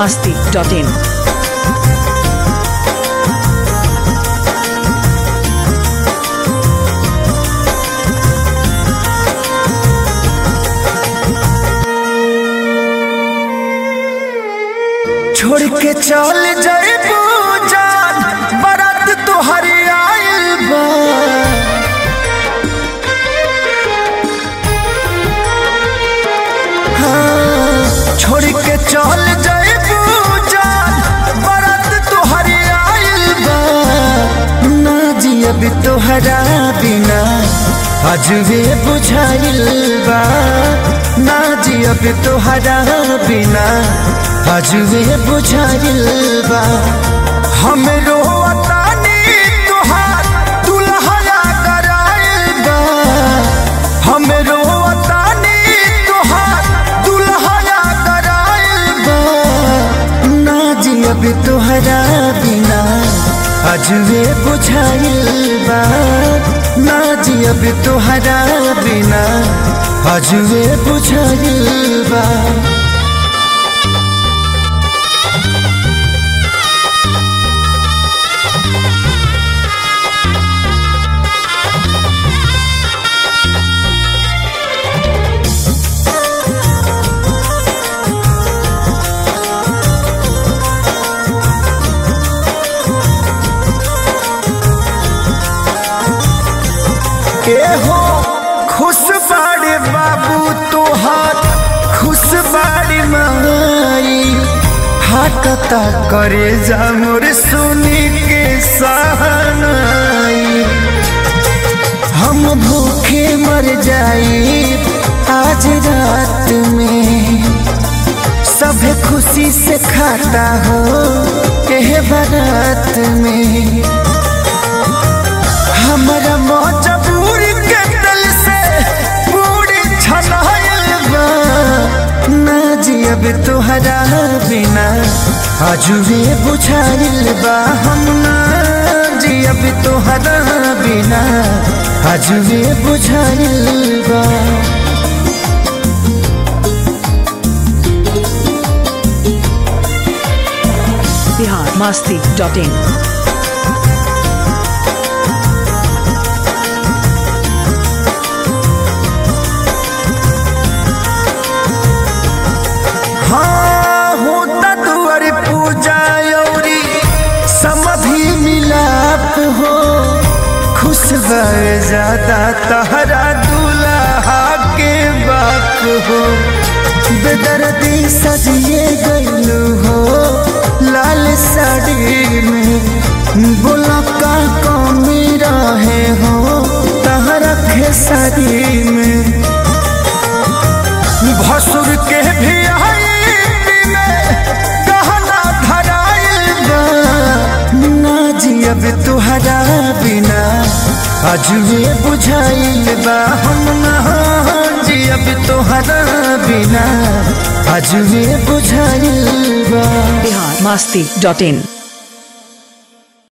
masti.in. छोड़ के चल जाए जान बारात तोहरे आइल बा हाँ, छोड़ के चल जाए जान बारात तोहरे आइल बा ना जियब तोहरा बिना अजबे बुझाइल बा ना जियब तोहरा बिना अजबे बुझाइल बा हम रोतानी तोहार दुल्हया कराइल बा हम रोतानी तोहार दुल्हया कराइल बा ना जियब तोहरा बिना अजबे बुझाइल बा ना जियब तोहरा बिना अजबे बुझाइल बा के हो खुश बाड़े बाबू तोहार खुश बाड़ी माई हाकता करे जा मोर सुनी के सहनाई हम भूखे मर जाई आज रात में सब खुशी से खाता हो एह बारात में हमरा मजबूर के दिल से पूरी छनाइल बा ना जियब तोहरा बिना अजुबे बुझाइल बा हम ना जियब तोहरा बिना अजुबे बुझाइल बा Bihar masti.in. हाँ होता दुआर पूजा औरी समधि मिलाप हो खुश भर ज्यादा तहरा दूल्हा के बाप हो बेदर्दी सजिए गईलू हो लाल साड़ी में बोला का कमी रहे हो तहरा खेसारी में भसुर के भी आई में कहना धराइल बा ना जियब तुहरा बिना अजुए बुझाइल बा हम ना जियब तुहरा बिना अजुए बुझाइल बा Bihar masti.in.